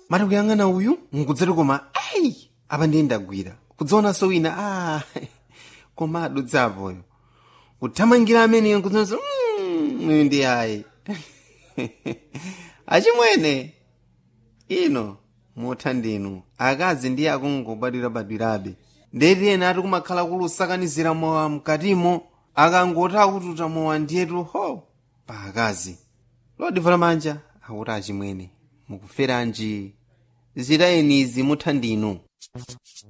mati kuyang'ana uyu nkudzati koma ayi apa ndiye ndagwira kudzaonanso wina a koma adudzapoyo kuthamangira ameneyo nkudzaonanso "Mm, uyu ndi ayi achimwene ino mutha ndinu akazi ndiye akungobadwirabadwirabe ndeti ena ati kumakhala kulusakanizira mowa mkatimo akangoti akututa mowa ndiyetu ho pa akazi lodivala manja akuti achimwene mukuferanji zitayenizi mutha ndinu